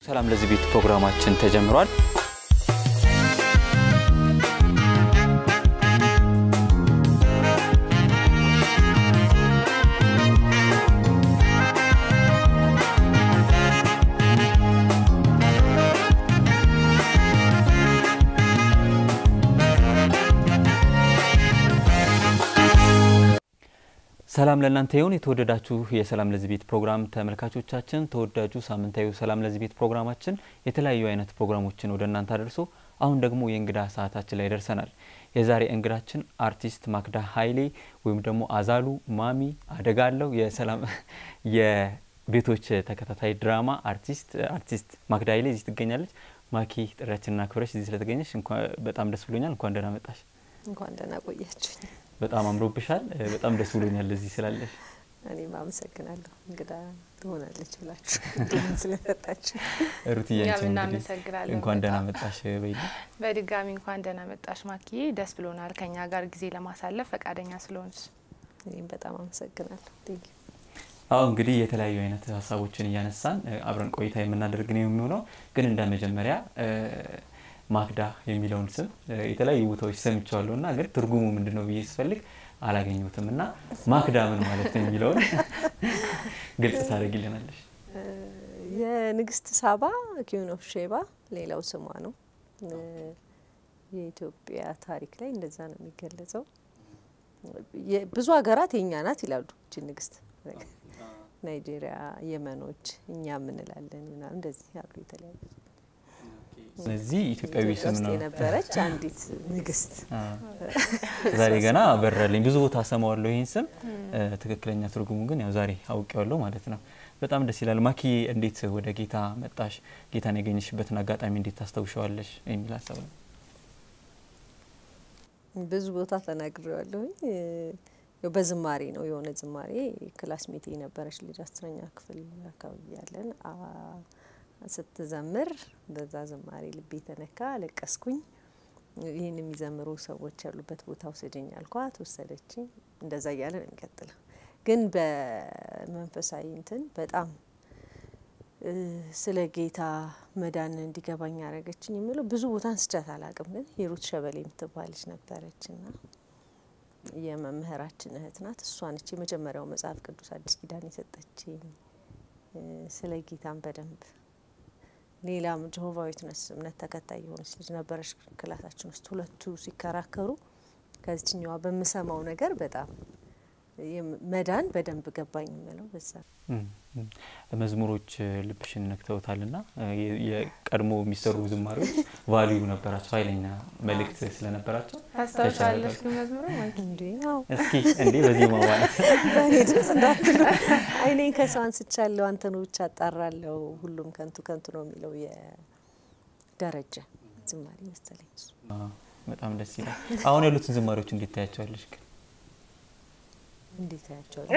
ሰላም ለዚህ ቤት ፕሮግራማችን ተጀምሯል። ሰላም ለእናንተ ይሁን። የተወደዳችሁ የሰላም ለዚህ ቤት ፕሮግራም ተመልካቾቻችን፣ ተወዳጁ ሳምንታዊ ሰላም ለዚህ ቤት ፕሮግራማችን የተለያዩ አይነት ፕሮግራሞችን ወደ እናንተ አደርሶ አሁን ደግሞ የእንግዳ ሰዓታችን ላይ ደርሰናል። የዛሬ እንግዳችን አርቲስት ማክዳ ኃይሌ ወይም ደግሞ አዛሉ ማሚ አደጋ አለው የሰላም የቤቶች ተከታታይ ድራማ አርቲስት አርቲስት ማክዳ ኃይሌ እዚህ ትገኛለች። ማኪ ጥሪያችንና ክብረሽ እዚህ ስለተገኘሽ በጣም ደስ ብሎኛል። እንኳን ደህና መጣሽ። እንኳን ደህና ቆያችሁኝ። በጣም አምሮብሻል። በጣም ደስ ብሎኛል እዚህ ስላለሽ። እኔም አመሰግናለሁ እንግዳ ትሆናለች ብላችሁ እድሉን ስለሰጣችሁ። ሩትዬ እኛም አንቺም እንግዲህ እናመሰግናለን እንኳን ደህና በጣም። መጣሽ በይል። በድጋሚ እንኳን ደህና መጣሽ ማኪዬ፣ ደስ ብሎናል ከኛ ጋር ጊዜ ለማሳለፍ ፈቃደኛ ስለሆንሽ። እኔም በጣም አመሰግናለሁ። ቴንክ አሁ እንግዲህ የተለያዩ አይነት ሀሳቦችን እያነሳን እ፣ አብረን ቆይታ የምናደርግ ነው የሚሆነው። ግን እንደ መጀመሪያ እ፣ ማክዳ የሚለውን ስም እ፣ የተለያዩ ቦታዎች ሰምቼዋለሁ እና ግን ትርጉሙ ምንድን ነው ብዬ ስፈልግ አላገኘሁትም እና ማክዳ ምን ማለት ነው የሚለውን ግልጽ ታደርጊልናለሽ? የንግስት ሳባ ኪዩን ኦፍ ሼባ ሌላው ስሟ ነው። እ፣ የኢትዮጵያ ታሪክ ላይ እንደዛ ነው የሚገለጸው። የ- ብዙ ሀገራት የእኛ ናት ይላሉ እቺ ንግስት። ናይጄሪያ፣ የመኖች እኛ ምንላለን ምናምን እንደዚህ ያሉ የተለያዩ ስለዚህ ኢትዮጵያዊ ኢትዮጵያ ስም ውስጥ ነው። የነበረች አንዲት ንግስት አ፣ ዛሬ ገና በረልኝ። ብዙ ቦታ ሰማዋለሁ ይህን ስም እ፣ ትክክለኛ ትርጉሙ ግን ያው ዛሬ አውቄዋለሁ ማለት ነው። በጣም ደስ ይላል። ማኪ እንዴት ወደ ጌታ መጣሽ? ጌታን ያገኘሽበትን አጋጣሚ እንዴት ታስታውሻዋለሽ? የሚል ሀሳብ ነው። ብዙ ቦታ ተናግሬዋለሁኝ። እ፣ ያው በዝማሬ ነው የሆነ ዝማሬ ክላስሜት የነበረች ልጅ አስረኛ ክፍል አካባቢ ያለን አ፣ ስትዘምር በዛ ዝማሬ ልቤ ተነካ፣ አለቀስኩኝ። ይህን የሚዘምሩ ሰዎች ያሉበት ቦታ ውሰደኝ አልኳት፣ ወሰደችኝ። እንደዛ እያለ ነው የሚቀጥለው። ግን በመንፈሳዊ እንትን በጣም እ፣ ስለ ጌታ መዳን እንዲገባኝ ያደረገችኝ የምለው ብዙ ቦታ አንስቻት አላቅም። ግን ሂሩት ሸበሌ የምትባለች ነበረች ና የመምህራችን እህት ናት። እሷ ነች የመጀመሪያው መጽሐፍ ቅዱስ አዲስ ኪዳን የሰጠችኝ። እ፣ ስለ ጌታን በደንብ ሌላም ጀሆቫ ዊትነስ እምነት ተከታይ የሆነች ልጅ ነበረች ክላሳችን ውስጥ። ሁለቱ ሲከራከሩ ከዚችኛዋ በምሰማው ነገር በጣም የም- መዳን በደንብ ገባኝ የምለው በዛ እም፣ እም። መዝሙሮች እ፣ ልብሽን ነክተውታልና እ፣ የ- የቀድሞ የሚሰሩ ዝማሬዎች ቫሊዩ ነበራቸው፣ ኃይለኛ መልእክት ስለነበራቸው ታስታውሻለሽ ግን መዝሙሩ ማኪ? እንዴ ያው እስኪ እንዴ በዚህ ማለት በእኔ ድምጽ እንዳትሉ አይኔን ከሰው አንስቻለሁ አንተኑ ብቻ አጣራለሁ ሁሉም ከንቱ ከንቱ ነው የሚለው የደረጀ ዝማሬ መሰለኝ እሱ። አ፣ በጣም ደስ ይላል። አሁን ያሉትን ዝማሬዎች እንዴት ታያቸዋለሽ? ግን እንዴት ያቸዋል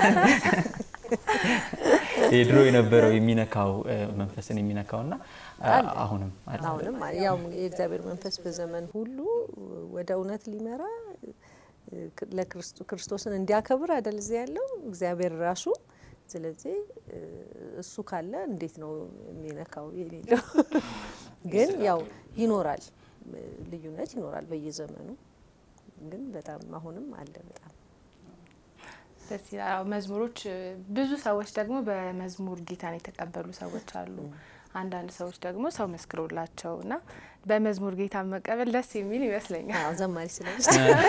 የድሮ የነበረው የሚነካው እ፣ መንፈስን የሚነካውና አ፣ አለ። አሁንም አለ። አሁንም አለ። ያው የእግዚአብሔር መንፈስ በዘመን ሁሉ ወደ እውነት ሊመራ ለክርስቶ- ክርስቶስን እንዲያከብር አይደል እዚህ ያለው እግዚአብሔር ራሱ። ስለዚህ እ፣ እሱ ካለ እንዴት ነው የሚነካው የሌለው? ግን ያው ይኖራል፣ እ፣ ልዩነት ይኖራል በየዘመኑ ግን በጣም አሁንም አለ በጣም ደስ ይላል። አዎ፣ መዝሙሮች እ፣ ብዙ ሰዎች ደግሞ በመዝሙር ጌታን የተቀበሉ ሰዎች አሉ። አንዳንድ ሰዎች ደግሞ ሰው መስክሮላቸው እና በመዝሙር ጌታን መቀበል ደስ የሚል ይመስለኛል። አዎ ዘማሪ ስለሆነች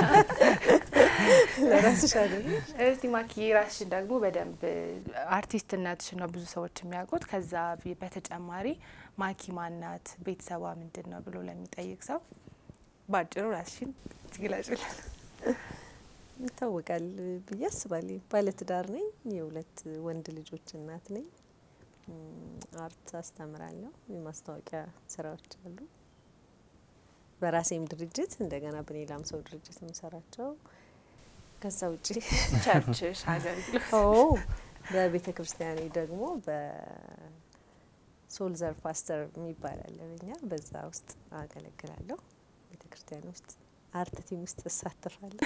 ለራስሽ አይደል? እስቲ ማኪ ራስሽን ደግሞ በደንብ አርቲስትነትሽን ነው ብዙ ሰዎች የሚያውቁት። ከዛ ቢ- በተጨማሪ ማኪ ማናት፣ ቤተሰቧ ምንድን ነው ብሎ ለሚጠይቅ ሰው ባጭሩ ራስሽን ትግለጭልን። ይታወቃል ብዬ አስባለሁ። ባለትዳር ነኝ። የሁለት ወንድ ልጆች እናት ነኝ። እም፣ አርት አስተምራለሁ። የማስታወቂያ ስራዎች አሉ። በራሴም ድርጅት እንደገና በሌላም ሰው ድርጅት የምሰራቸው ከዛ ውጭ ቸርችሽ አገልግሎት ኦ በቤተ ክርስቲያኔ ደግሞ በሶልዘር ፓስተር የሚባል አለ በኛ በዛ ውስጥ አገለግላለሁ። ቤተ ክርስቲያን ውስጥ አርት ቲም ውስጥ እሳተፋለሁ።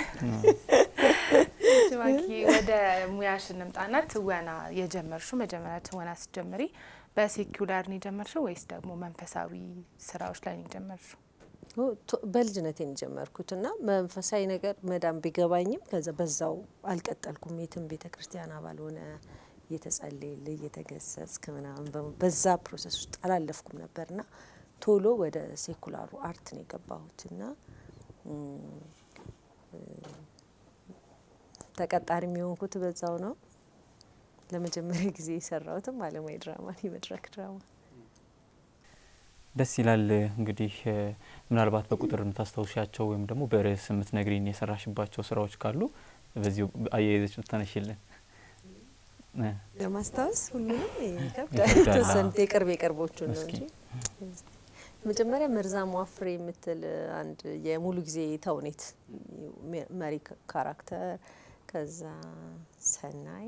ማኪ ወደ ሙያሽ እንምጣና ትወና የጀመርሹ መጀመሪያ ትወና ስትጀምሪ በሴኩላር ነው የጀመርሽው ወይስ ደግሞ መንፈሳዊ ስራዎች ላይ ነው የጀመርሽው? በልጅነቴን የጀመርኩት እና መንፈሳዊ ነገር መዳም ቢገባኝም ከዛ በዛው አልቀጠልኩም። የትም ቤተ ክርስቲያን አባል ሆነ እየተጸለየል እየተገሰጽክ ምናምን በዛ ፕሮሰስ ውስጥ አላለፍኩም ነበርና ቶሎ ወደ ሴኩላሩ አርት ነው የገባሁት እና ተቀጣሪ የሚሆንኩት በዛው ነው። ለመጀመሪያ ጊዜ የሰራሁትም አለማዊ ድራማ የመድረክ ድራማ ደስ ይላል። እንግዲህ ምናልባት በቁጥር የምታስታውሻቸው ወይም ደግሞ በርዕስ የምትነግሪን የሰራሽባቸው ስራዎች ካሉ በዚሁ አያይዘች ብታነሽልን። ለማስታወስ ሁሉንም ይከብዳል። የተወሰኑት የቅርብ የቅርቦቹን ነው እንጂ መጀመሪያ መርዛሟ ፍሬ የምትል አንድ የሙሉ ጊዜ ተውኔት መሪ ካራክተር፣ ከዛ ሰናይ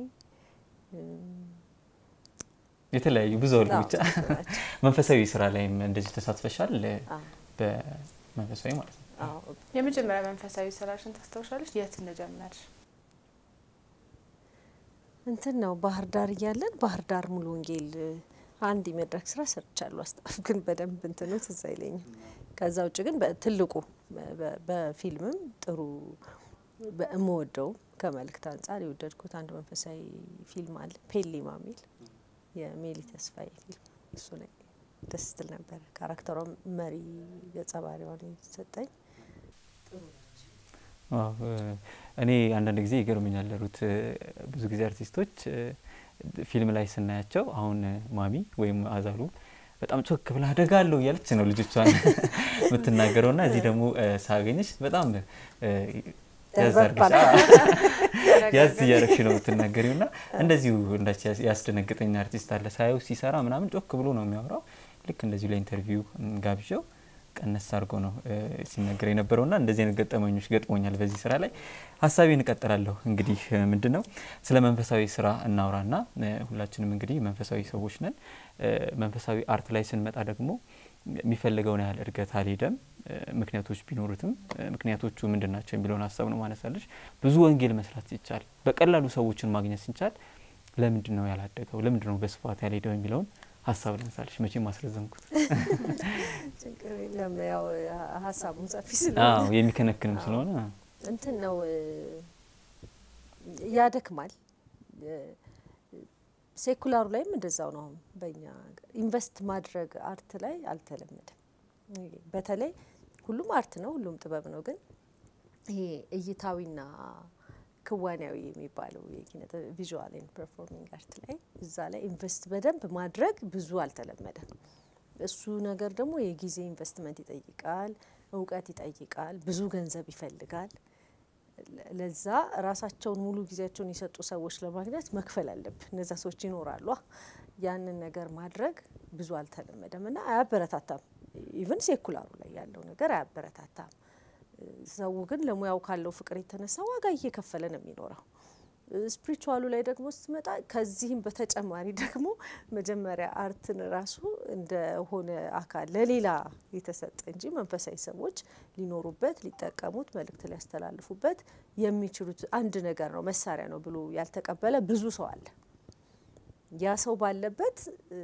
የተለያዩ ብዙ አሉ። ብቻ መንፈሳዊ ስራ ላይም እንደዚህ ተሳትፈሻል። በመንፈሳዊ ማለት ነው። የመጀመሪያ መንፈሳዊ ስራሽን ታስታውሻለች? የት እንደጀመርሽ? እንትን ነው ባህር ዳር እያለን ባህር ዳር ሙሉ ወንጌል አንድ የመድረክ ስራ ሰርቻለሁ። አስታፍ ግን በደንብ እንትኑ ትዝ አይለኝም። ከዛ ውጭ ግን በትልቁ በፊልምም ጥሩ በእምወደው ከመልእክት አንጻር የወደድኩት አንድ መንፈሳዊ ፊልም አለ ፔሊማ የሚል የሜሊ ተስፋዬ ፊልም እሱ ላይ ደስ ስትል ነበር። ካራክተሯ መሪ ገጸ ባህሪዋን የተሰጠኝ እኔ አንዳንድ ጊዜ ይገርመኛል ሩት፣ ብዙ ጊዜ አርቲስቶች ፊልም ላይ ስናያቸው አሁን ማሚ ወይም አዛሉ በጣም ቾክ ብላ አደጋ አለው እያለች ነው ልጆቿን የምትናገረው ና እዚህ ደግሞ ሳገኘሽ በጣም ያዝ እያረግሽ ነው የምትናገሪው ና እንደዚሁ እንዳች ያስደነግጠኝ አርቲስት አለ ሳየው ሲሰራ ምናምን ጮክ ብሎ ነው የሚያወራው። ልክ እንደዚሁ ለኢንተርቪው ጋብዣው ቀነስ አድርጎ ነው ሲነገር የነበረው ና እንደዚህ አይነት ገጠመኞች ገጥሞኛል በዚህ ስራ ላይ። ሀሳቤን እቀጥላለሁ። እንግዲህ ምንድን ነው ስለ መንፈሳዊ ስራ እናውራ ና ሁላችንም እንግዲህ መንፈሳዊ ሰዎች ነን። መንፈሳዊ አርት ላይ ስንመጣ ደግሞ የሚፈልገውን ያህል እድገት አልሄደም። ምክንያቶች ቢኖሩትም ምክንያቶቹ ምንድን ናቸው የሚለውን ሀሳብ ነው ማነሳለች። ብዙ ወንጌል መስራት ሲቻል፣ በቀላሉ ሰዎችን ማግኘት ሲቻል ለምንድን ነው ያላደገው? ለምንድን ነው በስፋት ያልሄደው የሚለውን ሀሳብ ላነሳለች። መቼም ማስረዘምኩት ችግር የለም። ያው ሀሳቡን ሰፊ ስለሆነ የሚከነክንም ስለሆነ እንትን ነው ያደክማል። ሴኩላሩ ላይም እንደዛው ነው። አሁን በእኛ ኢንቨስት ማድረግ አርት ላይ አልተለመደም። በተለይ ሁሉም አርት ነው፣ ሁሉም ጥበብ ነው። ግን ይሄ እይታዊና ክዋኔያዊ የሚባለው የኪነ ቪዥዋል ኤንድ ፐርፎርሚንግ አርት ላይ እዛ ላይ ኢንቨስት በደንብ ማድረግ ብዙ አልተለመደም። እሱ ነገር ደግሞ የጊዜ ኢንቨስትመንት ይጠይቃል፣ እውቀት ይጠይቃል፣ ብዙ ገንዘብ ይፈልጋል። ለዛ ራሳቸውን ሙሉ ጊዜያቸውን የሰጡ ሰዎች ለማግኘት መክፈል አለብን። እነዛ ሰዎች ይኖራሉ። ያንን ነገር ማድረግ ብዙ አልተለመደም እና አያበረታታም። ኢቨን ሴኩላሩ ላይ ያለው ነገር አያበረታታም። ሰው ግን ለሙያው ካለው ፍቅር የተነሳ ዋጋ እየከፈለ ነው የሚኖረው። ስፒሪቹዋሉ ላይ ደግሞ ስትመጣ ከዚህም በተጨማሪ ደግሞ መጀመሪያ አርትን ራሱ እንደሆነ አካል ለሌላ የተሰጠ እንጂ መንፈሳዊ ሰዎች ሊኖሩበት፣ ሊጠቀሙት፣ መልእክት ሊያስተላልፉበት የሚችሉት አንድ ነገር ነው፣ መሳሪያ ነው ብሎ ያልተቀበለ ብዙ ሰው አለ። ያ ሰው ባለበት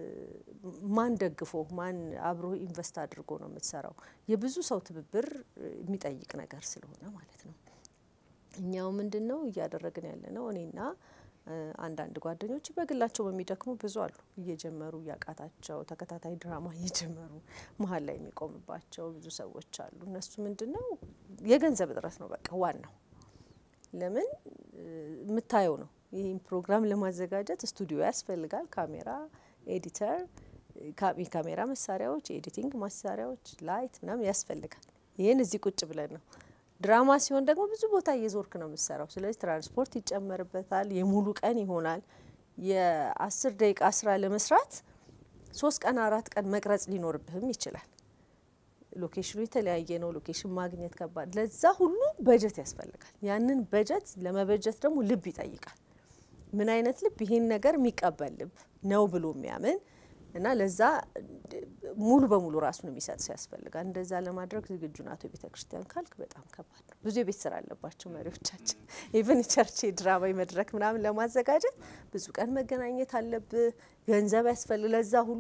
ማን ደግፎ ማን አብሮ ኢንቨስት አድርጎ ነው የምትሰራው? የብዙ ሰው ትብብር የሚጠይቅ ነገር ስለሆነ ማለት ነው። እኛው ምንድን ነው እያደረግን ያለ ነው? እኔና አንዳንድ ጓደኞች በግላቸው በሚደክሙ ብዙ አሉ። እየጀመሩ እያቃታቸው ተከታታይ ድራማ እየጀመሩ መሀል ላይ የሚቆምባቸው ብዙ ሰዎች አሉ። እነሱ ምንድን ነው የገንዘብ እጥረት ነው በቃ ዋናው። ለምን የምታየው ነው። ይህን ፕሮግራም ለማዘጋጀት ስቱዲዮ ያስፈልጋል፣ ካሜራ፣ ኤዲተር፣ የካሜራ መሳሪያዎች፣ የኤዲቲንግ መሳሪያዎች፣ ላይት ምናምን ያስፈልጋል። ይህን እዚህ ቁጭ ብለን ነው ድራማ ሲሆን ደግሞ ብዙ ቦታ እየዞርክ ነው የምትሰራው። ስለዚህ ትራንስፖርት ይጨመርበታል። የሙሉ ቀን ይሆናል። የአስር ደቂቃ ስራ ለመስራት ሶስት ቀን አራት ቀን መቅረጽ ሊኖርብህም ይችላል። ሎኬሽኑ የተለያየ ነው። ሎኬሽን ማግኘት ከባድ። ለዛ ሁሉ በጀት ያስፈልጋል። ያንን በጀት ለመበጀት ደግሞ ልብ ይጠይቃል። ምን አይነት ልብ? ይሄን ነገር የሚቀበል ልብ ነው ብሎ የሚያምን እና ለዛ ሙሉ በሙሉ ራሱን የሚሰጥ ሰው ያስፈልጋል። እንደዛ ለማድረግ ዝግጁ ናት ቤተ ክርስቲያን ካልክ በጣም ከባድ ነው። ብዙ የቤት ስራ አለባቸው መሪዎቻችን። ኢቨን ቸርች ድራማዊ መድረክ ምናምን ለማዘጋጀት ብዙ ቀን መገናኘት አለብህ። ገንዘብ ያስፈልግ ለዛ ሁሉ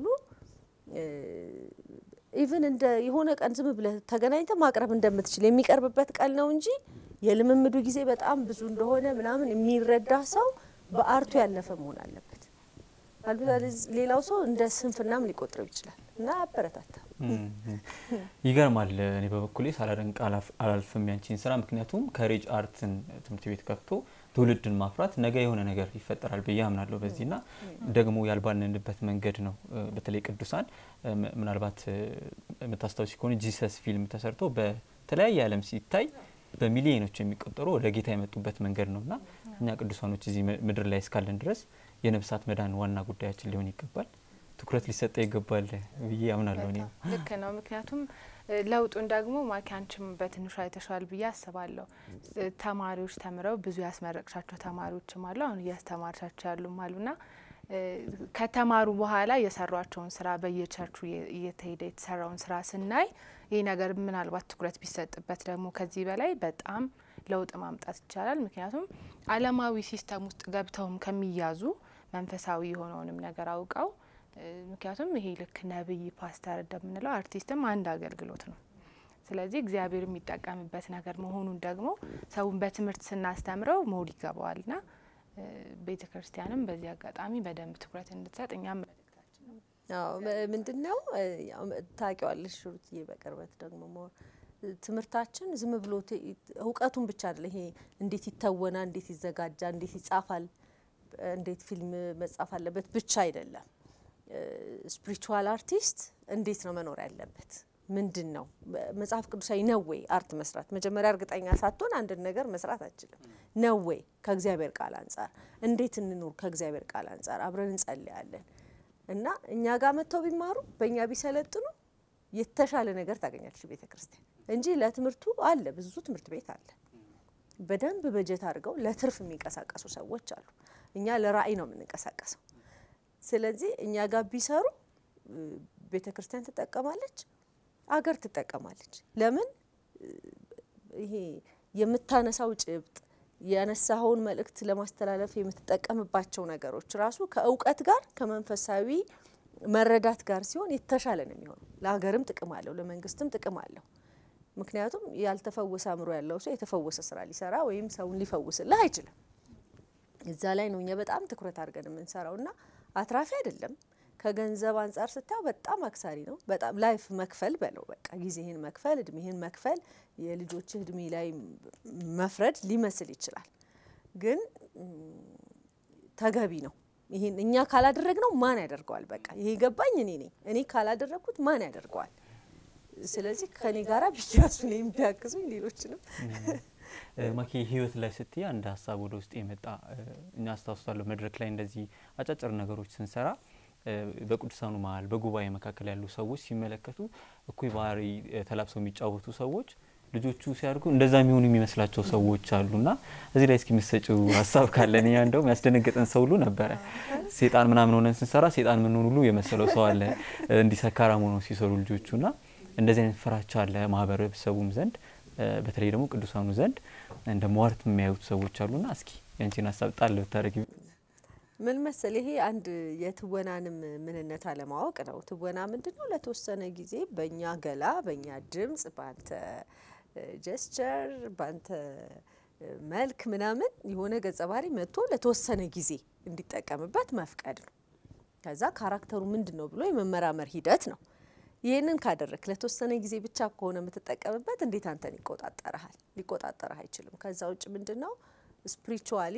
ኢቨን እንደ የሆነ ቀን ዝም ብለህ ተገናኝተ ማቅረብ እንደምትችል የሚቀርብበት ቀን ነው እንጂ የልምምዱ ጊዜ በጣም ብዙ እንደሆነ ምናምን የሚረዳ ሰው በአርቱ ያለፈ መሆን አለበት። ሌላው ሰው እንደ ስንፍናም ሊቆጥረው ይችላል እና አበረታታ። ይገርማል። እኔ በበኩሌ ሳላደንቅ አላልፍም ያንቺን ስራ። ምክንያቱም ከሬጅ አርትን ትምህርት ቤት ከፍቶ ትውልድን ማፍራት ነገ የሆነ ነገር ይፈጠራል ብዬ አምናለሁ። በዚህና ደግሞ ያልባልንበት መንገድ ነው። በተለይ ቅዱሳን ምናልባት የምታስታውሲ ከሆነ ጂሰስ ፊልም ተሰርቶ በተለያየ ዓለም ሲታይ በሚሊዮኖች የሚቆጠሩ ወደ ጌታ የመጡበት መንገድ ነው እና እኛ ቅዱሳኖች እዚህ ምድር ላይ እስካለን ድረስ የነፍሳት መዳን ዋና ጉዳያችን ሊሆን ይገባል፣ ትኩረት ሊሰጠ ይገባል ብዬ አምናለሁ። እኔ ልክ ነው። ምክንያቱም ለውጡን ደግሞ ማኪ አንቺም በትንሹ አይተሸዋል ብዬ አስባለሁ። ተማሪዎች ተምረው ብዙ ያስመረቅሻቸው ተማሪዎችም አሉ፣ አሁን እያስተማርሻቸው ያሉም አሉና ከተማሩ በኋላ የሰሯቸውን ስራ በየቸርቹ እየተሄደ የተሰራውን ስራ ስናይ ይህ ነገር ምናልባት ትኩረት ቢሰጥበት ደግሞ ከዚህ በላይ በጣም ለውጥ ማምጣት ይቻላል። ምክንያቱም ዓለማዊ ሲስተም ውስጥ ገብተውም ከሚያዙ መንፈሳዊ የሆነውንም ነገር አውቀው ምክንያቱም ይሄ ልክ ነብይ፣ ፓስተር እንደምንለው አርቲስትም አንድ አገልግሎት ነው። ስለዚህ እግዚአብሔር የሚጠቀምበት ነገር መሆኑን ደግሞ ሰውን በትምህርት ስናስተምረው መውድ ይገባዋልና ቤተ ክርስቲያንም በዚህ አጋጣሚ በደንብ ትኩረት እንድትሰጥ እኛም መልእክታችን ነው። ምንድን ነው ታውቂዋለሽ ሩትዬ፣ በቅርበት ደግሞ ትምህርታችን ዝም ብሎ እውቀቱን ብቻ አይደለ። ይሄ እንዴት ይተወናል፣ እንዴት ይዘጋጃል፣ እንዴት ይጻፋል፣ እንዴት ፊልም መጻፍ አለበት ብቻ አይደለም። ስፒሪቹዋል አርቲስት እንዴት ነው መኖር ያለበት? ምንድን ነው መጽሐፍ ቅዱሳዊ ነው ወይ አርት መስራት? መጀመሪያ እርግጠኛ ሳትሆን አንድን ነገር መስራት አችልም። ነው ወይ ከእግዚአብሔር ቃል አንጻር እንዴት እንኑር? ከእግዚአብሔር ቃል አንጻር አብረን እንጸልያለን እና እኛ ጋር መጥተው ቢማሩ በእኛ ቢሰለጥኑ የተሻለ ነገር ታገኛለች ቤተ ክርስቲያን እንጂ ለትምህርቱ አለ ብዙ ትምህርት ቤት አለ። በደንብ በጀት አድርገው ለትርፍ የሚንቀሳቀሱ ሰዎች አሉ። እኛ ለራዕይ ነው የምንንቀሳቀሰው። ስለዚህ እኛ ጋር ቢሰሩ ቤተ ክርስቲያን ትጠቀማለች፣ አገር ትጠቀማለች። ለምን ይሄ የምታነሳው ጭብጥ ያነሳኸውን መልእክት ለማስተላለፍ የምትጠቀምባቸው ነገሮች ራሱ ከእውቀት ጋር ከመንፈሳዊ መረዳት ጋር ሲሆን የተሻለ ነው የሚሆነው። ለሀገርም ጥቅም አለው፣ ለመንግስትም ጥቅም አለው። ምክንያቱም ያልተፈወሰ አእምሮ ያለው ሰው የተፈወሰ ስራ ሊሰራ ወይም ሰውን ሊፈውስልህ አይችልም። እዛ ላይ ነው እኛ በጣም ትኩረት አድርገን የምንሰራው እና አትራፊ አይደለም። ከገንዘብ አንጻር ስታየው በጣም አክሳሪ ነው። በጣም ላይፍ መክፈል በለው በቃ ጊዜህን መክፈል፣ እድሜህን መክፈል፣ የልጆችህ እድሜ ላይ መፍረድ ሊመስል ይችላል፣ ግን ተገቢ ነው። ይሄን እኛ ካላደረግነው ማን ያደርገዋል? በቃ ይሄ ገባኝ እኔ ነኝ። እኔ ካላደረግኩት ማን ያደርገዋል? ስለዚህ ከኔ ጋራ ቢያሱ ነው የሚያግዙኝ ሌሎችንም ማኪ ህይወት ላይ ስትይ አንድ ሀሳብ ወደ ውስጥ የመጣ እኛ አስታውሳለሁ። መድረክ ላይ እንደዚህ አጫጭር ነገሮች ስንሰራ በቅዱሳኑ መሀል በጉባኤ መካከል ያሉ ሰዎች ሲመለከቱ እኩይ ባህሪ ተላብሰው የሚጫወቱ ሰዎች ልጆቹ ሲያድጉ እንደዛ የሚሆኑ የሚመስላቸው ሰዎች አሉና እዚህ ላይ እስኪ የምትሰጪው ሀሳብ ካለን ያ እንደውም ያስደነገጠን ሰው ሁሉ ነበረ። ሴጣን ምናምን ሆነን ስንሰራ ሴጣን ምን ሁሉ የመሰለው ሰው አለ እንዲህ ሰካራም ሆነው ሲሰሩ ልጆቹና እንደዚህ አይነት ፍራቻ አለ ማህበረሰቡም ዘንድ በተለይ ደግሞ ቅዱሳኑ ዘንድ እንደ ሟርት የሚያዩት ሰዎች አሉና እስኪ ያንቺን ሀሳብ ጣል ብታደርጊ። ምን መሰል ይሄ አንድ የትወናንም ምንነት አለማወቅ ነው። ትወና ምንድን ነው? ለተወሰነ ጊዜ በእኛ ገላ፣ በእኛ ድምጽ፣ በአንተ ጀስቸር፣ በአንተ መልክ ምናምን የሆነ ገጸ ባህሪ መጥቶ ለተወሰነ ጊዜ እንዲጠቀምበት መፍቀድ ነው። ከዛ ካራክተሩ ምንድን ነው ብሎ የመመራመር ሂደት ነው። ይህንን ካደረክ ለተወሰነ ጊዜ ብቻ ከሆነ የምትጠቀምበት እንዴት አንተን ይቆጣጠረሃል? ሊቆጣጠረህ አይችልም። ከዛ ውጭ ምንድን ነው ስፒሪቹዋሊ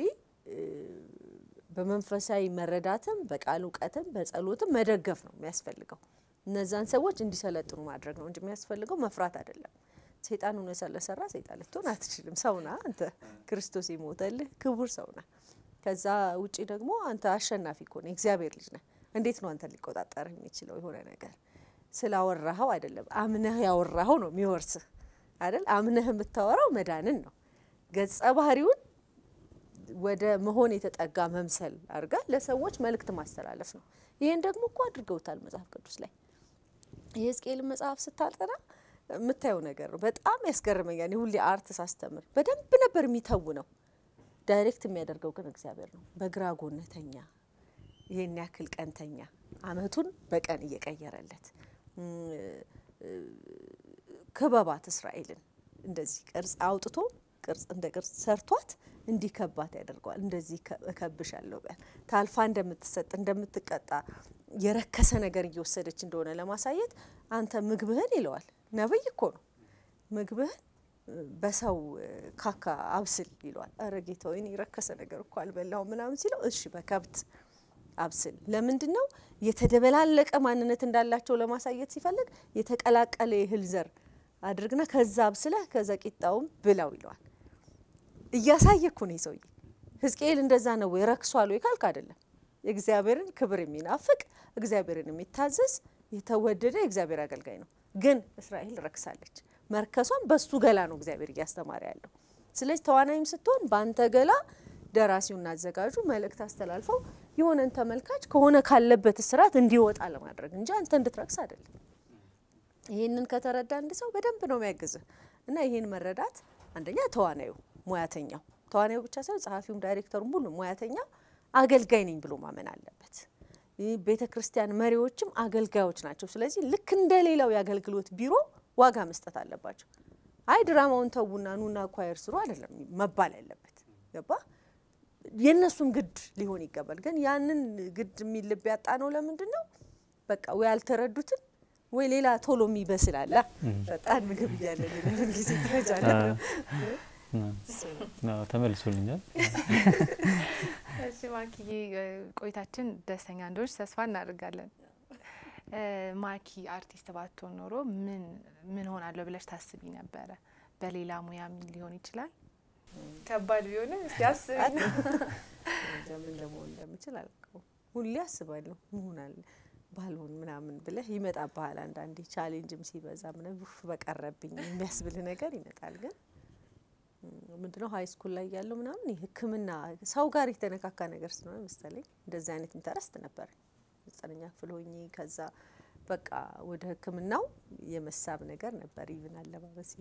በመንፈሳዊ መረዳትም በቃል እውቀትም በጸሎትም መደገፍ ነው የሚያስፈልገው። እነዛን ሰዎች እንዲሰለጥኑ ማድረግ ነው እንጂ የሚያስፈልገው መፍራት አይደለም። ሰይጣን ሆነ ስለሰራ ሰይጣን ልትሆን አትችልም። ሰውና አንተ ክርስቶስ የሞተልህ ክቡር ሰውና። ከዛ ውጪ ደግሞ አንተ አሸናፊ ከሆነ የእግዚአብሔር ልጅ ነህ። እንዴት ነው አንተን ሊቆጣጠርህ የሚችለው የሆነ ነገር ስላወራኸው አይደለም፣ አምነህ ያወራኸው ነው የሚወርስህ አይደል? አምነህ የምታወራው መዳንን ነው። ገጸ ባህሪውን ወደ መሆን የተጠጋ መምሰል አድርጋ ለሰዎች መልእክት ማስተላለፍ ነው። ይህን ደግሞ እኮ አድርገውታል መጽሐፍ ቅዱስ ላይ የሕዝቅኤልን መጽሐፍ ስታጠና የምታየው ነገር ነው። በጣም ያስገርመኛል። ሁሌ አርት ሳስተምር በደንብ ነበር የሚተውነው። ዳይሬክት የሚያደርገው ግን እግዚአብሔር ነው። በግራ ጎነተኛ ይሄን ያክል ቀንተኛ አመቱን በቀን እየቀየረለት ክበባት እስራኤልን እንደዚህ ቅርጽ አውጥቶ ቅርጽ እንደ ቅርጽ ሰርቷት እንዲከባት ያደርገዋል። እንደዚህ እከብሻለሁ በል ታልፋ እንደምትሰጥ እንደምትቀጣ የረከሰ ነገር እየወሰደች እንደሆነ ለማሳየት አንተ ምግብህን ይለዋል። ነብይ እኮ ነው። ምግብህን በሰው ካካ አብስል ይለዋል። ኧረ ጌታ ወይ የረከሰ ነገር እኮ አልበላው ምናምን ሲለው እሺ በከብት አብስል። ለምንድን ነው የተደበላለቀ ማንነት እንዳላቸው ለማሳየት ሲፈልግ የተቀላቀለ የእህል ዘር አድርግና ከዛ አብስለህ ከዛ ቂጣውም ብላው ይለዋል። እያሳየ እኮ ነው ሰውዬ። ሕዝቅኤል እንደዛ ነው ወይ ረክሷል ወይ ካልክ አይደለም። የእግዚአብሔርን ክብር የሚናፍቅ እግዚአብሔርን የሚታዘዝ የተወደደ የእግዚአብሔር አገልጋይ ነው። ግን እስራኤል ረክሳለች። መርከሷን በሱ ገላ ነው እግዚአብሔር እያስተማረ ያለው። ስለዚህ ተዋናይም ስትሆን በአንተ ገላ ደራሲውና አዘጋጁ መልእክት አስተላልፈው የሆነን ተመልካች ከሆነ ካለበት እስራት እንዲወጣ ለማድረግ እንጂ አንተ እንድትረክስ አይደለም። ይህንን ከተረዳ አንድ ሰው በደንብ ነው የሚያግዝህ እና ይህን መረዳት አንደኛ ተዋናዩ ሙያተኛው ተዋናዩ ብቻ ሳይሆን ጸሐፊውም ዳይሬክተሩም ሁሉ ሙያተኛው አገልጋይ ነኝ ብሎ ማመን አለበት። ቤተ ክርስቲያን መሪዎችም አገልጋዮች ናቸው። ስለዚህ ልክ እንደ ሌላው የአገልግሎት ቢሮ ዋጋ መስጠት አለባቸው። አይ ድራማውን ተዉና ኑና ኳየር ስሩ አይደለም መባል ያለበት ገባ። የእነሱም ግድ ሊሆን ይገባል። ግን ያንን ግድ የሚል ልብ ያጣ ነው። ለምንድን ነው በቃ ወይ አልተረዱትም ወይ ሌላ ቶሎ የሚበስል አለ በጣም ምግብ እያለ ጊዜ ትረጃለ ተመልሶልኛል። እሺ ማኪዬ ቆይታችን ደስተኛ እንደሆንሽ ተስፋ እናደርጋለን። ማኪ አርቲስት ባትሆን ኖሮ ምን ምን ሆናለሁ ብለሽ ታስቢ ነበረ? በሌላ ሙያ ምን ሊሆን ይችላል? ከባድ ቢሆንም እስቲ አስቢ። ምን ለመሆን እንደምችል አላውቀውም። ሁሌ አስባለሁ መሆናል ባልሆን ምናምን ብለህ ይመጣብሃል። አንዳንዴ ቻሌንጅም ሲበዛ ምናምን ኡፍ በቀረብኝ የሚያስብልህ ነገር ይመጣል። ግን ምንድነው ሀይ ስኩል ላይ ያለው ምናምን ሕክምና ሰው ጋር የተነካካ ነገር ስለሆነ መሰለኝ እንደዚህ አይነት ኢንተረስት ነበር። ዘጠነኛ ክፍል ሆኜ ከዛ በቃ ወደ ሕክምናው የመሳብ ነገር ነበር። ይብን አለባበስ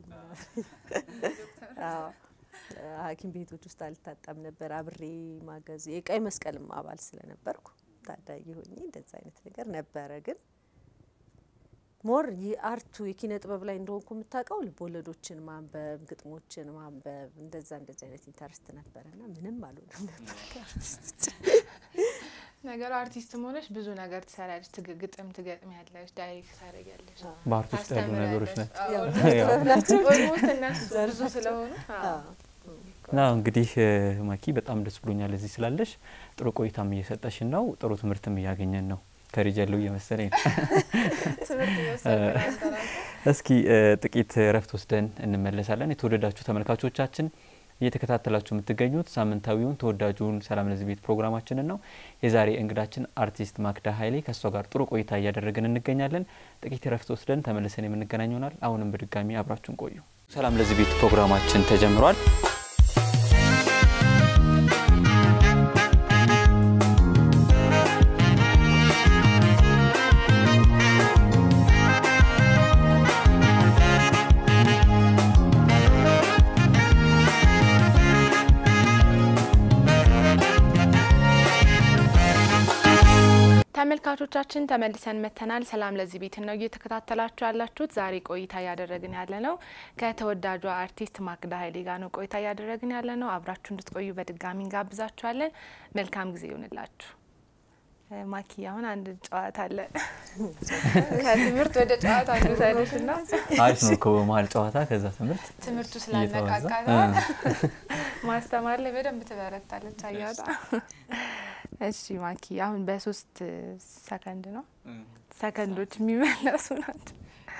ሐኪም ቤቶች ውስጥ አልታጠም ነበር አብሬ ማገዝ የቀይ መስቀልም አባል ስለነበርኩ ታዳጊ ሆኜ እንደዛ አይነት ነገር ነበረ። ግን ሞር የአርቱ የኪነ ጥበብ ላይ እንደሆንኩ የምታውቀው ልቦለዶችን ማንበብ፣ ግጥሞችን ማንበብ እንደዛ እንደዚ አይነት ኢንተረስት ነበረና ምንም አልሆንም ነበር ከአርቲስቶች ነገሩ አርቲስትም ሆነሽ ብዙ ነገር ትሰሪያለሽ። ግጥም ትገጥሚያለሽ፣ ዳይሬክት ታደርጊያለሽ፣ በአርት ውስጥ ያሉ ነገሮች ናቸው። ኦልሞስት እነሱ ብዙ ስለሆኑ ና እንግዲህ ማኪ በጣም ደስ ብሎኛል እዚህ ስላለሽ። ጥሩ ቆይታም እየሰጠሽን ነው፣ ጥሩ ትምህርትም እያገኘን ነው። ከሪጅ ያለው እየመሰለኝ ነው። እስኪ ጥቂት እረፍት ወስደን እንመለሳለን። የተወደዳችሁ ተመልካቾቻችን እየተከታተላችሁ የምትገኙት ሳምንታዊውን ተወዳጁን ሰላም ለዚህ ቤት ፕሮግራማችንን ነው። የዛሬ እንግዳችን አርቲስት ማክዳ ኃይሌ ከእሷ ጋር ጥሩ ቆይታ እያደረግን እንገኛለን። ጥቂት እረፍት ወስደን ተመልሰን የምንገናኝ ይሆናል። አሁንም በድጋሚ አብራችሁን ቆዩ። ሰላም ለዚህ ቤት ፕሮግራማችን ተጀምሯል። ተመልካቾቻችን ተመልሰን መጥተናል። ሰላም ለዚህ ቤት ነው እየተከታተላችሁ ያላችሁት። ዛሬ ቆይታ እያደረግን ያለ ነው ከተወዳጇ አርቲስት ማክዳ ኃይሌ ጋር ነው ቆይታ እያደረግን ያለ ነው። አብራችሁ እንድትቆዩ በድጋሚ እንጋብዛችኋለን። መልካም ጊዜ ይሆንላችሁ። ማኪ አሁን አንድ ጨዋታ አለ። ከትምህርት ወደ ጨዋታ እንውሰድሽ ና አሪፍ ነው እኮ በመሀል ጨዋታ ከዛ ትምህርት ትምህርቱ ስላነቃቃት ማስተማር ላይ በደንብ ትበረታለች። አያጣ እሺ ማኪ አሁን በሶስት ሰከንድ ነው ሰከንዶች የሚመለሱ ናቸው።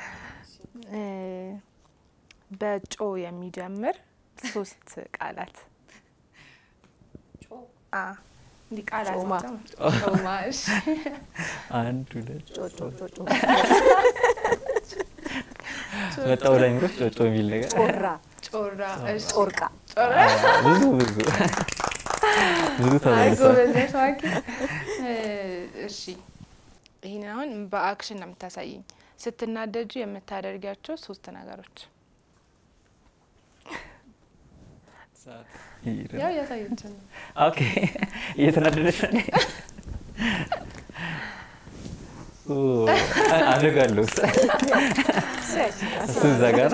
በጮ የሚጀምር ሶስት ቃላት እንዲህ ቃላት ጮማ። ጮማ። እሺ አንድ ሁለት ጮጮ ጮጮ መጣው ላይ ምሮች ጮጮ የሚል ነገር ጮራ ጮራ። እሺ ጮርቃ ጮራ። ብዙ ብዙ ብዙ አይ ተመልሷል። ጎበዝ ነሽ ማኪ። እሺ ይህን አሁን በአክሽን ነው የምታሳይኝ። ስትናደጁ የምታደርጊያቸው ሶስት ነገሮች። ያው ያሳየችን ነው። ኦኬ እየተናደደች ነው። ኦ፣ አደርጋለሁ እሱ እዛ ጋር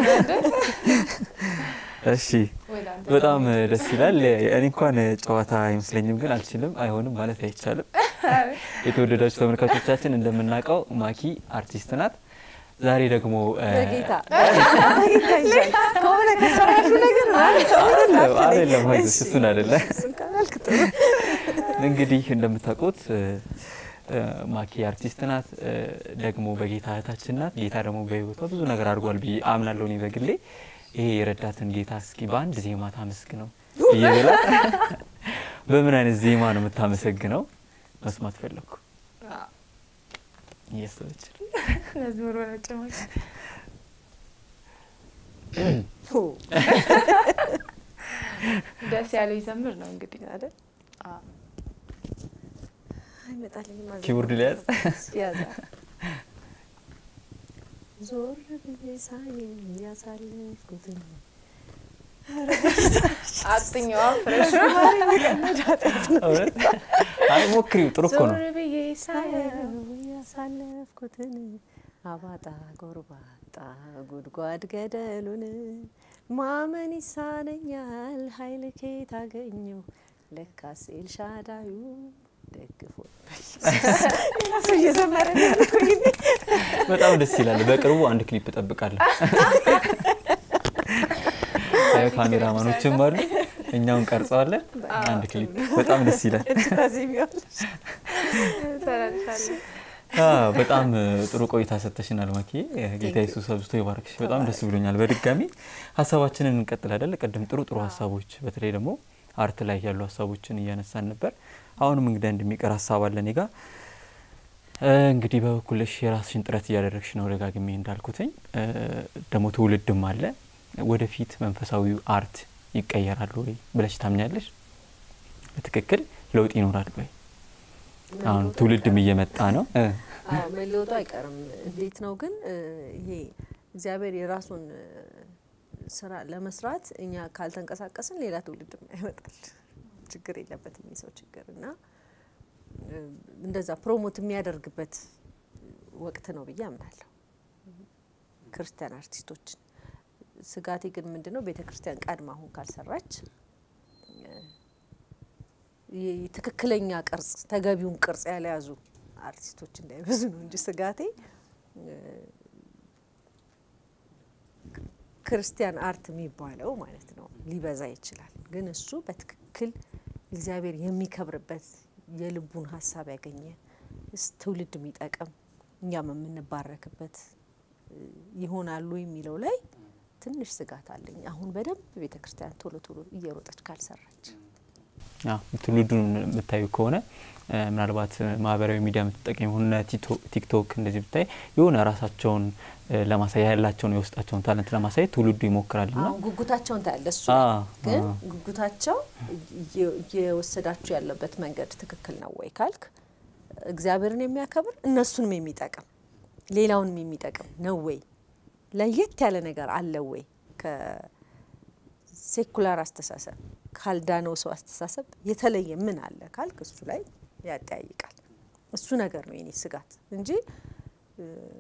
እሺ ወደ አንተ በጣም ደስ ይላል። እኔ እንኳን ጨዋታ አይመስለኝም፣ ግን አልችልም፣ አይሆንም ማለት አይቻልም። የተወደዳችሁ ተመልካቾቻችን እንደምናውቀው ማኪ አርቲስት ናት። ዛሬ ደግሞ እ፣ በጌታ በጌታ ይሻል ከሆነ ከሰራሹ ነገር ማለት አይደለም፣ አይደለም፣ አይዞሽ፣ እሱን አይደለም። እሱን ካላልክ ጥሩ እንግዲህ እንደምታውቁት እ፣ እ፣ ማኪ አርቲስት ናት፣ እ፣ ደግሞ በጌታ እህታችን ናት። ጌታ ደግሞ በሕይወቷ ብዙ ነገር አድርጓል ብዬ አምናለሁ እኔ በግሌ። ይሄ የረዳትን ጌታ እስኪ በአንድ ዜማ ታመስግነው እየበላ በምን አይነት ዜማ ነው የምታመሰግነው? መስማት ፈለግኩ እያሰበች መዝሙር በነጭማቂ ኦ፣ ደስ ያለው ይዘምር ነው እንግዲህ አይደል አዎ። አይመጣልኝም አዘ- ኪቦርድ ላይ ያዝ። ያዘ ዞር ብዬ ሳየው ያሳለፍኩትን አጥኛዋ ፍረሽ እውነት? አይ ሞክሪው፣ ጥሩ እኮ ነው። ዞር ብዬ ሳየው ሳየው ያሳለፍኩትን አባጣ ጎርባጣ ጉድጓድ ገደሉን ማመን ይሳነኛል ኃይል ኬት አገኘው ለካስ ኤልሻዳዩ ደግፎ ራሱ እየዘመረ በጣም ደስ ይላል። በቅርቡ አንድ ክሊፕ እጠብቃለሁ። አይ ካሜራማኖችም አሉ፣ እኛውን ቀርጸዋለን። አንድ ክሊፕ በጣም ደስ ይላል። ተረድሻለሁ። አዎ፣ በጣም ጥሩ ቆይታ ሰጥተሽናል ማኪ። ጌታ ኢየሱስ አብዝቶ ይባርክሽ። በጣም ደስ ብሎኛል። በድጋሚ ሀሳባችንን እንቀጥል አይደል? ቅድም ጥሩ ጥሩ ሀሳቦች በተለይ ደግሞ አርት ላይ ያሉ ሀሳቦችን እያነሳን ነበር። አሁንም እንግዲህ እንደሚቀር ሀሳብ አለ እኔ ጋ እ፣ እንግዲህ በበኩልሽ የራስሽን ጥረት እያደረግሽ ነው። ደጋግሜ እንዳልኩትኝ እ፣ ደግሞ ትውልድም አለ። ወደፊት መንፈሳዊው አርት ይቀየራል ወይ ብለሽ ታምኛለሽ? በትክክል ለውጥ ይኖራል ወይ? አሁን ትውልድም እየመጣ ነው እ፣ አዎ መለወጡ አይቀርም። እንዴት ነው ግን እ፣ ይሄ እግዚአብሔር የራሱን እ፣ ስራ ለመስራት እኛ ካልተንቀሳቀስን ሌላ ትውልድም ያመጣል። ችግር የለበትም የሰው ችግር እና እ፣ እንደዛ ፕሮሞት የሚያደርግበት ወቅት ነው ብዬ አምናለሁ። ክርስቲያን አርቲስቶችን ስጋቴ ግን ምንድን ነው ቤተ ክርስቲያን ቀድማ አሁን ካልሰራች እ፣ ይ- ትክክለኛ ቅርጽ ተገቢውን ቅርጽ ያልያዙ አርቲስቶች እንዳይበዙ ነው እንጂ ስጋቴ እ፣ ክርስቲያን አርት የሚባለው ማለት ነው ሊበዛ ይችላል። ግን እሱ በትክክል እግዚአብሔር የሚከብርበት የልቡን ሀሳብ ያገኘ ስ- ትውልድ የሚጠቅም እኛም የምንባረክበት እ፣ ይሆናሉ የሚለው ላይ ትንሽ ስጋት አለኝ። አሁን በደንብ ቤተ ክርስቲያን ቶሎ ቶሎ እየሮጠች ካልሰራች አዎ፣ ትውልዱን የምታዩ ከሆነ እ፣ ምናልባት እ፣ ማህበራዊ ሚዲያ የምትጠቀም የሆነ ቲክቶክ እንደዚህ ብታይ የሆነ ራሳቸውን እ፣ ለማሳያ ያላቸውን የውስጣቸውን ታለንት ለማሳየት ትውልዱ ይሞክራል ና አሁን ጉጉታቸውን ታያለ እሱ አ፣ ግን አ። ጉጉታቸው እየ- እየወሰዳችሁ ያለበት መንገድ ትክክል ነው ወይ ካልክ እግዚአብሔርን የሚያከብር እነሱንም የሚጠቅም ሌላውንም የሚጠቅም ነው ወይ ለየት ያለ ነገር አለ ወይ ከሴኩላር አስተሳሰብ ካልዳነው ሰው አስተሳሰብ የተለየ ምን አለ ካልክ እሱ ላይ ያጠያይቃል። እሱ ነገር ነው የኔ ስጋት እንጂ እ፣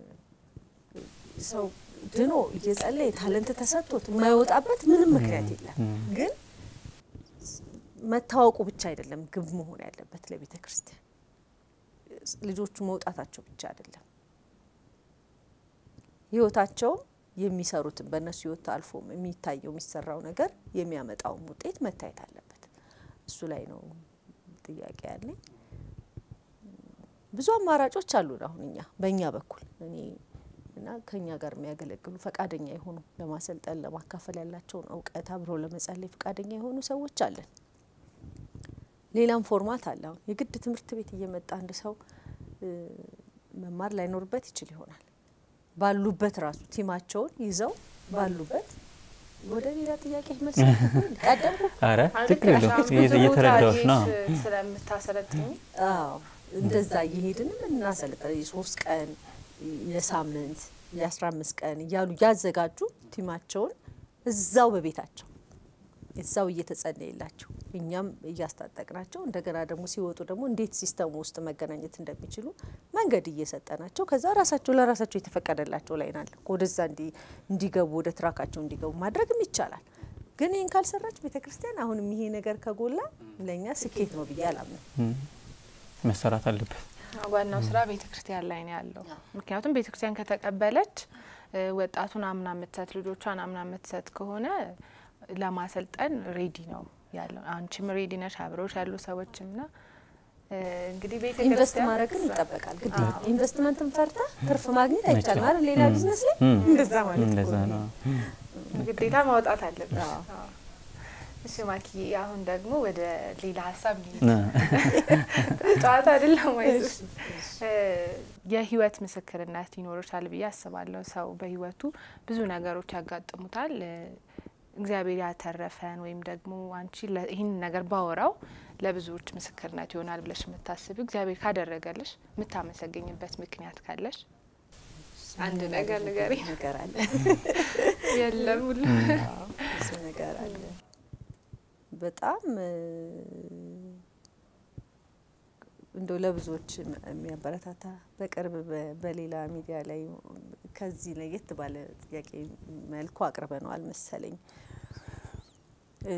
ሰው ድኖ እየጸለየ ታለንት ተሰጥቶት የማይወጣበት ምንም ምክንያት የለም። ግን መታወቁ ብቻ አይደለም ግብ መሆን ያለበት ለቤተ ክርስቲያን ልጆቹ መውጣታቸው ብቻ አይደለም ህይወታቸውም የሚሰሩትን በእነሱ ህይወት አልፎ የሚታየው የሚሰራው ነገር የሚያመጣውም ውጤት መታየት አለበት። እሱ ላይ ነው ጥያቄ ያለኝ። ብዙ አማራጮች አሉን አሁን እኛ በእኛ በኩል እኔ እና ከኛ ጋር የሚያገለግሉ ፈቃደኛ የሆኑ ለማሰልጠን ለማካፈል ያላቸውን እውቀት አብረው ለመጸለይ ፈቃደኛ የሆኑ ሰዎች አለን። ሌላም ፎርማት አለ። አሁን የግድ ትምህርት ቤት እየመጣ አንድ ሰው እ፣ መማር ላይኖርበት ይችል ይሆናል። ባሉበት ራሱ ቲማቸውን ይዘው ባሉበት ወደ ሌላ ጥያቄ መልስ ቀደም አረ ማለት ችግር ነሽ። የለውም አሁን ብዙ ቦታ እየተረዳዎች ና ሄድሽ ስለምታሰለጥኝ አዎ እንደዛ እየሄድንም እናሰለጠ የሶስት ቀን የሳምንት የአስራ አምስት ቀን እያሉ እያዘጋጁ ቲማቸውን እዛው በቤታቸው እዛው እየተጸለየላቸው እኛም እያስታጠቅናቸው እንደገና ደግሞ ሲወጡ ደግሞ እንዴት ሲስተሙ ውስጥ መገናኘት እንደሚችሉ መንገድ እየሰጠናቸው ከዛ ራሳቸው ለራሳቸው የተፈቀደላቸው ላይ ናለ ወደዛ እንዲገቡ ወደ ትራካቸው እንዲገቡ ማድረግም ይቻላል። ግን ይህን ካልሰራች ቤተ ክርስቲያን አሁንም ይሄ ነገር ከጎላ ለእኛ ስኬት ነው ብዬ አላምንም። መሰራት አለበት። ዋናው ስራ ቤተ ክርስቲያን ላይ ነው ያለው። ምክንያቱም ቤተ ክርስቲያን ከተቀበለች ወጣቱን አምና የምትሰጥ ልጆቿን አምና የምትሰጥ ከሆነ ለማሰልጠን ሬዲ ነው ያለው። አንቺም ሬዲ ነሽ፣ አብረውሽ ያሉ ሰዎችም ና እንግዲህ ቤተ ኢንቨስት ክርስቲያን ማድረግን ይጠበቃል። ግድ ኢንቨስትመንትን ፈርታ ትርፍ ማግኘት አይቻልም አይደል? ሌላ ቢዝነስ ላይ እንደዛ ማለት እኮ እንደዛ ነው። ነው። ግዴታ ማውጣት አለብሽ። አዎ። አዎ። እሺ ማኪ፣ አሁን ደግሞ ወደ ሌላ ሀሳብ እንሂድ። ነ- ጨዋታ አይደለም ወይስ የህይወት ምስክርነት ይኖርሻል ብዬ አስባለሁ። ሰው በህይወቱ ብዙ ነገሮች ያጋጥሙታል። እ፣ እግዚአብሔር ያተረፈን ወይም ደግሞ አንቺ ለ- ይህን ነገር ባወራው ለብዙዎች ምስክርነት ይሆናል ብለሽ የምታስቢ እግዚአብሔር ካደረገልሽ የምታመሰገኝበት ምክንያት ካለሽ አንድ ነገር ንገሪ። ነገር አለ የለም ሁሉ አዎ፣ ብዙ ነገር አለ። በጣም እ፣ እንደው ለብዙዎች ም- የሚያበረታታ በቅርብ በ- በሌላ ሚዲያ ላይ ከዚህ ለየት ባለ ጥያቄ መልኩ አቅርበነዋል መሰለኝ። እ፣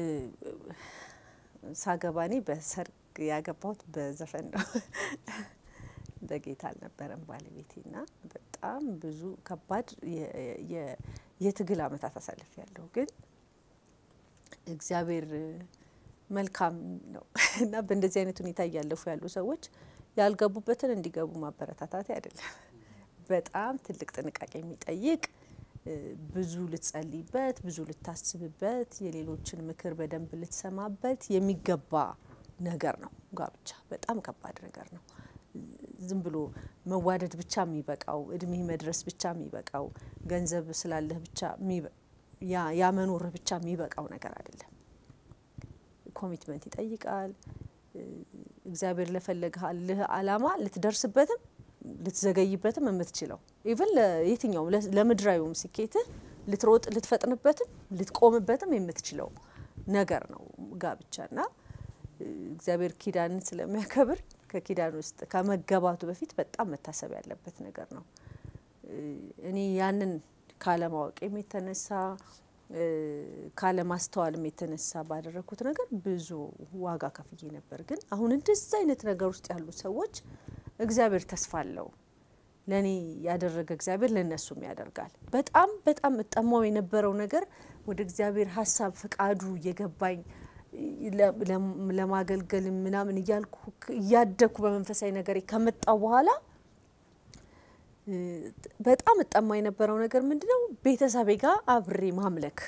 ሳገባ እኔ በሰርግ ያገባሁት በዘፈን ነው። በጌታ አልነበረም ባለቤቴ ና በጣም ብዙ ከባድ የ- የ- የትግል አመታት አሳልፍ ያለሁ ግን እግዚአብሔር መልካም ነው እና በእንደዚህ አይነት ሁኔታ እያለፉ ያሉ ሰዎች ያልገቡበትን እንዲገቡ ማበረታታት አይደለም። በጣም ትልቅ ጥንቃቄ የሚጠይቅ እ፣ ብዙ ልትጸልይበት፣ ብዙ ልታስብበት፣ የሌሎችን ምክር በደንብ ልትሰማበት የሚገባ ነገር ነው። ጋብቻ በጣም ከባድ ነገር ነው። ዝም ብሎ መዋደድ ብቻ የሚበቃው እድሜ መድረስ ብቻ የሚበቃው ገንዘብ ስላለህ ብቻ የሚበ- ያ- ያ መኖርህ ብቻ የሚበቃው ነገር አይደለም። ኮሚትመንት ይጠይቃል። እ፣ እግዚአብሔር ለፈለግልህ አላማ ልትደርስበትም ልትዘገይበትም የምትችለው ኢቨን ለየትኛውም ለ- ለምድራዊውም ስኬትህ ልትሮጥ ልትፈጥንበትም ልትቆምበትም የምትችለው ነገር ነው ጋብቻና እ፣ እግዚአብሔር ኪዳንን ስለሚያከብር ከኪዳን ውስጥ ከመገባቱ በፊት በጣም መታሰብ ያለበት ነገር ነው። እ፣ እኔ ያንን ካለማወቅም የተነሳ እ፣ ካለማስተዋልም የተነሳ ባደረግኩት ነገር ብዙ ዋጋ ከፍዬ ነበር። ግን አሁን እንደዚህ አይነት ነገር ውስጥ ያሉ ሰዎች እግዚአብሔር ተስፋ አለው። ለእኔ ያደረገ እግዚአብሔር ለእነሱም ያደርጋል። በጣም በጣም እጠማው የነበረው ነገር ወደ እግዚአብሔር ሀሳብ ፈቃዱ እየገባኝ ለ- ለም- ለማገልገል ምናምን እያልኩ ክ- እያደግኩ በመንፈሳዊ ነገር ከመጣው በኋላ እ፣ በጣም እጠማ የነበረው ነገር ምንድነው? ቤተሰቤ ጋር አብሬ ማምለክ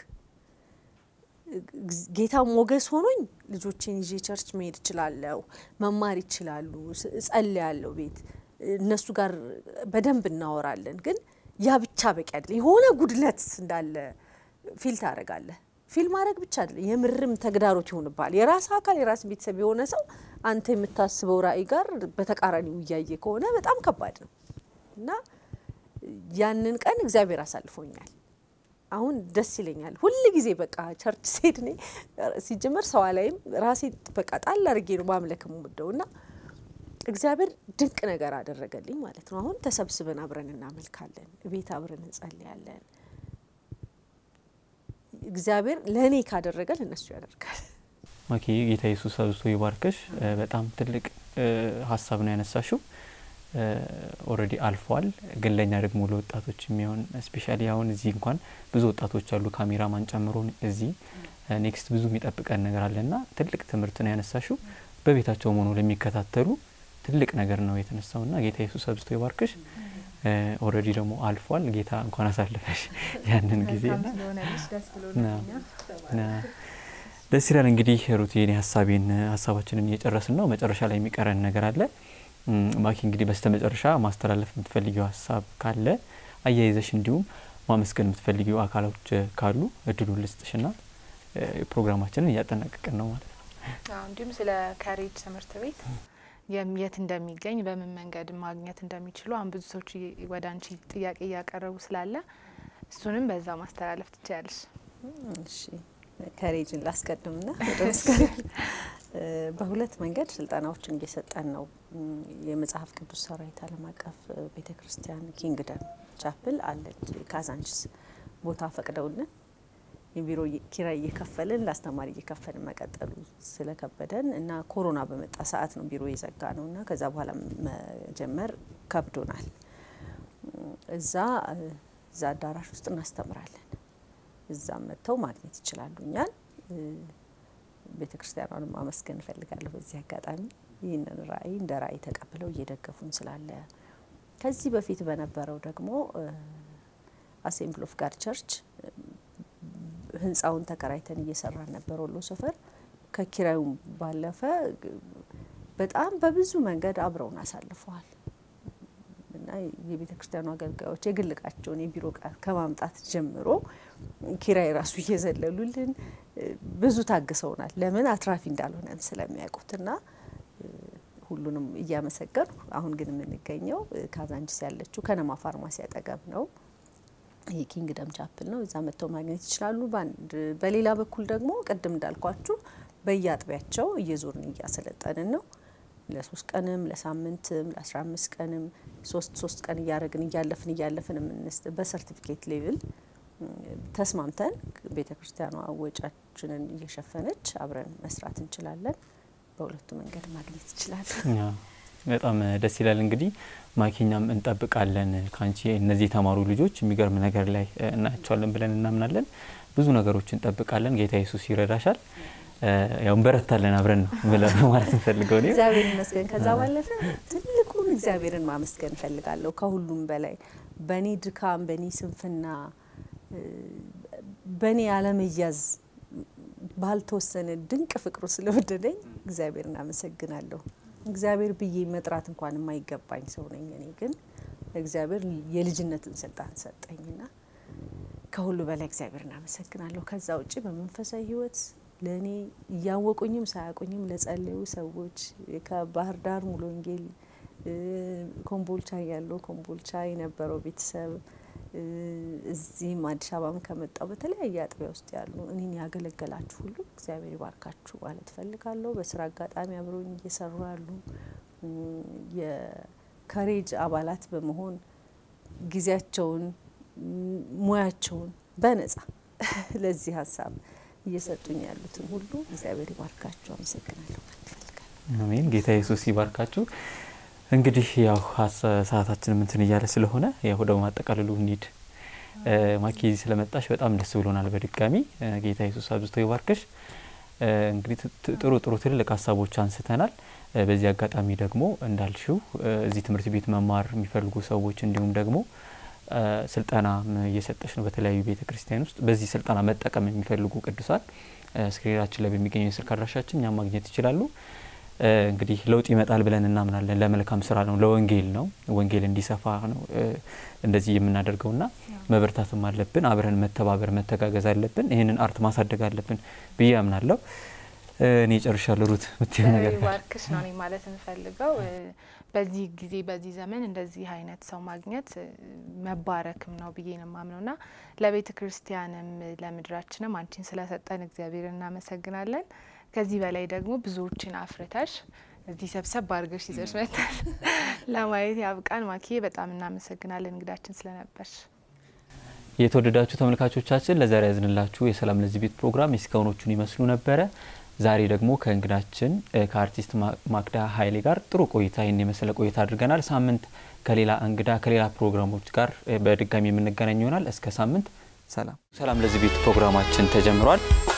እግ- ጌታ ሞገስ ሆኖኝ ልጆቼን ይዤ ቸርች መሄድ እችላለሁ፣ መማር ይችላሉ፣ ስ- እጸልያለሁ ቤት እነሱ ጋር በደንብ እናወራለን። ግን ያ ብቻ በቂ አይደለም። የሆነ ጉድለት እንዳለ ፊል ታደርጋለህ። ፊል ማድረግ ብቻ አይደለም፣ የምርም ተግዳሮት ይሆንብሃል። የራስ አካል የራስ ቤተሰብ የሆነ ሰው አንተ የምታስበው ራዕይ ጋር በተቃራኒው እያየ ከሆነ በጣም ከባድ ነው እና ያንን ቀን እግዚአብሔር አሳልፎኛል። አሁን ደስ ይለኛል ሁል ጊዜ በቃ ቸርች ስሄድ እኔ ሲጀመር ሰዋ ላይም ራሴ በቃ ጣል አድርጌ ነው ማምለክ የምወደው እና እግዚአብሔር ድንቅ ነገር አደረገልኝ ማለት ነው። አሁን ተሰብስበን አብረን እናመልካለን፣ ቤት አብረን እንጸልያለን። እግዚአብሔር ለእኔ ካደረገ ለእነሱ ያደርጋል። ማኪ ጌታ ኢየሱስ አብዝቶ ይባርከሽ። እ፣ በጣም ትልቅ እ፣ ሀሳብ ነው ያነሳሽው። ኦልሬዲ አልፏል፣ ግን ለእኛ ደግሞ ለወጣቶች የሚሆን ስፔሻሊ አሁን እዚህ እንኳን ብዙ ወጣቶች አሉ ካሜራማን ጨምሮ እዚህ ኔክስት ብዙ የሚጠብቀን ነገር አለና ትልቅ ትምህርት ነው ያነሳሽው። በቤታቸው ሆኖ ለሚከታተሉ ትልቅ ነገር ነው የተነሳውና ጌታ ኢየሱስ አብዝቶ ይባርክሽ። ኦልሬዲ ደግሞ አልፏል። ጌታ እንኳን አሳልፈሽ ያንን ጊዜ መልካም ስለሆነልሽ ደስ ብሎናል። እኛ ና- ደስ ይላል። እንግዲህ ሩት የኔ ሀሳቤን ሀሳባችንን እየጨረስን ነው። መጨረሻ ላይ የሚቀረን ነገር አለ። እም፣ ማኪ እንግዲህ በስተ መጨረሻ ማስተላለፍ የምትፈልጊው ሀሳብ ካለ አያይዘሽ እንዲሁም ማመስገን የምትፈልጊው አካሎች ካሉ እድሉን ልስጥሽና እ፣ ፕሮግራማችንን እያጠናቀቅን ነው ማለት ነው። አዎ፣ እንዲሁም ስለ ካሬጅ ትምህርት ቤት የት እንደሚገኝ በምን መንገድ ማግኘት እንደሚችሉ አሁን ብዙ ሰዎች ወደ አንቺ ጥያቄ እያቀረቡ ስላለ እሱንም በዛ ማስተላለፍ ትችያለሽ። እሺ ከሬጅን ላስቀድምና በሁለት መንገድ ስልጠናዎችን እየሰጠን ነው። የመጽሐፍ ቅዱስ ሰራዊት ዓለም አቀፍ ቤተ ክርስቲያን ኪንግደም ቻፕል አለች ካዛንችስ ቦታ ፈቅደውልን የቢሮ ኪራይ እየከፈልን ለአስተማሪ እየከፈልን መቀጠሉ ስለከበደን እና ኮሮና በመጣ ሰዓት ነው ቢሮ የዘጋ ነው እና ከዛ በኋላ መጀመር ከብዶናል። እዛ እዛ አዳራሽ ውስጥ እናስተምራለን። እዛም መጥተው ማግኘት ይችላሉ እኛን። ቤተ ክርስቲያኗንም ማመስገን እፈልጋለሁ በዚህ አጋጣሚ ይህንን ራዕይ እንደ ራዕይ ተቀብለው እየደገፉን ስላለ። ከዚህ በፊት በነበረው ደግሞ አሴምብል ኦፍ ጋድ ቸርች ህንፃውን ተከራይተን እየሰራን ነበር ወሎ ሰፈር። ከኪራዩም ባለፈ በጣም በብዙ መንገድ አብረውን አሳልፈዋል እና የቤተ ክርስቲያኑ አገልጋዮች የግል እቃቸውን የቢሮ እቃ ከማምጣት ጀምሮ ኪራይ ራሱ እየዘለሉልን ብዙ ታግሰውናል። ለምን አትራፊ እንዳልሆነን ስለሚያውቁት እና ሁሉንም እያመሰገኑ አሁን ግን የምንገኘው ካዛንችስ ያለችው ከነማ ፋርማሲ አጠገብ ነው። ይህ ኪንግደም ቻፕል ነው። እዛ መጥተው ማግኘት ይችላሉ። በአንድ በሌላ በኩል ደግሞ ቅድም እንዳልኳችሁ በየአጥቢያቸው እየዞርን እያሰለጠንን ነው። ለሶስት ቀንም ለሳምንትም ለአስራ አምስት ቀንም ሶስት ሶስት ቀን እያደረግን እያለፍን እያለፍን የምንስ በሰርቲፊኬት ሌቭል ተስማምተን ቤተ ክርስቲያኗ ወጪያችንን እየሸፈነች አብረን መስራት እንችላለን። በሁለቱ መንገድ ማግኘት ይችላሉ። በጣም ደስ ይላል። እንግዲህ ማኪኛም እንጠብቃለን ከአንቺ እነዚህ የተማሩ ልጆች የሚገርም ነገር ላይ እናያቸዋለን ብለን እናምናለን። ብዙ ነገሮች እንጠብቃለን። ጌታ ኢየሱስ ይረዳሻል። ያው እንበረታለን አብረን ነው ብለን ማለት እንፈልገው እኔ እግዚአብሔር ይመስገን። ከዛ ባለፈ ትልቁን እግዚአብሔርን ማመስገን እፈልጋለሁ። ከሁሉም በላይ በእኔ ድካም፣ በእኔ ስንፍና፣ በእኔ አለመያዝ ባልተወሰነ ድንቅ ፍቅሩ ስለወደደኝ እግዚአብሔርን አመሰግናለሁ። እግዚአብሔር ብዬ መጥራት እንኳን የማይገባኝ ሰው ነኝ። እኔ ግን እግዚአብሔር የልጅነትን ስልጣን ሰጠኝና ከሁሉ በላይ እግዚአብሔርን አመሰግናለሁ። ከዛ ውጭ በመንፈሳዊ ሕይወት ለእኔ እያወቁኝም ሳያውቁኝም ለጸለዩ ሰዎች ከባህር ዳር ሙሉ ወንጌል ኮምቦልቻ ያለው ኮምቦልቻ የነበረው ቤተሰብ እዚህም አዲስ አበባም ከመጣው በተለያየ አጥቢያ ውስጥ ያሉ እኔን ያገለገላችሁ ሁሉ እግዚአብሔር ይባርካችሁ ማለት ፈልጋለሁ። በስራ አጋጣሚ አብረውኝ እየሰሩ ያሉ የከሬጅ አባላት በመሆን ጊዜያቸውን፣ ሙያቸውን በነጻ ለዚህ ሀሳብ እየሰጡኝ ያሉትን ሁሉ እግዚአብሔር ይባርካችሁ። አመሰግናለሁ ማለት ፈልጋለሁ። አሜን። ጌታ ኢየሱስ ይባርካችሁ። እንግዲህ ያው ሰዓታችን ምንትን እያለ ስለሆነ ያው ወደ ማጠቃለሉ እንሂድ። ማኪ ስለመጣሽ በጣም ደስ ብሎናል። በድጋሚ ጌታ ኢየሱስ አብዝቶ ይባርክሽ። እንግዲህ ጥሩ ጥሩ ትልልቅ ሀሳቦች አንስተናል። በዚህ አጋጣሚ ደግሞ እንዳልሽው እዚህ ትምህርት ቤት መማር የሚፈልጉ ሰዎች እንዲሁም ደግሞ ስልጠና እየሰጠች ነው በተለያዩ ቤተ ክርስቲያን ውስጥ በዚህ ስልጠና መጠቀም የሚፈልጉ ቅዱሳን ስክሪናችን ላይ በሚገኘው የስልክ አድራሻችን እኛም ማግኘት ይችላሉ። እንግዲህ ለውጥ ይመጣል ብለን እናምናለን። ለመልካም ስራ ነው፣ ለወንጌል ነው፣ ወንጌል እንዲሰፋ ነው እንደዚህ የምናደርገውና መበርታትም አለብን። አብረን መተባበር መተጋገዝ አለብን። ይህንን አርት ማሳደግ አለብን ብዬ አምናለሁ። እኔ ጨርሻለሁ። ሩት ምትይው ነገር ባርክሽ ነው እኔ ማለት የምፈልገው በዚህ ጊዜ በዚህ ዘመን እንደዚህ አይነት ሰው ማግኘት መባረክም ነው ብዬ ነው የማምነው ና ለቤተ ክርስቲያንም ለምድራችንም አንቺን ስለሰጠን እግዚአብሔር እናመሰግናለን። ከዚህ በላይ ደግሞ ብዙዎችን አፍርተሽ እዚህ ሰብሰብ አድርገሽ ይዘሽ መጥተሽ ለማየት ያብቃን። ማኪዬ በጣም እናመሰግናለን እንግዳችን ስለነበርሽ። የተወደዳችሁ ተመልካቾቻችን ለዛሬ ያዝንላችሁ የሰላም ለዚህ ቤት ፕሮግራም የእስካሁኖቹን ይመስሉ ነበረ። ዛሬ ደግሞ ከእንግዳችን ከአርቲስት ማክዳ ኃይሌ ጋር ጥሩ ቆይታ ይህን የመሰለ ቆይታ አድርገናል። ሳምንት ከሌላ እንግዳ ከሌላ ፕሮግራሞች ጋር በድጋሚ የምንገናኝ ይሆናል። እስከ ሳምንት ሰላም። ሰላም ለዚህ ቤት ፕሮግራማችን ተጀምሯል።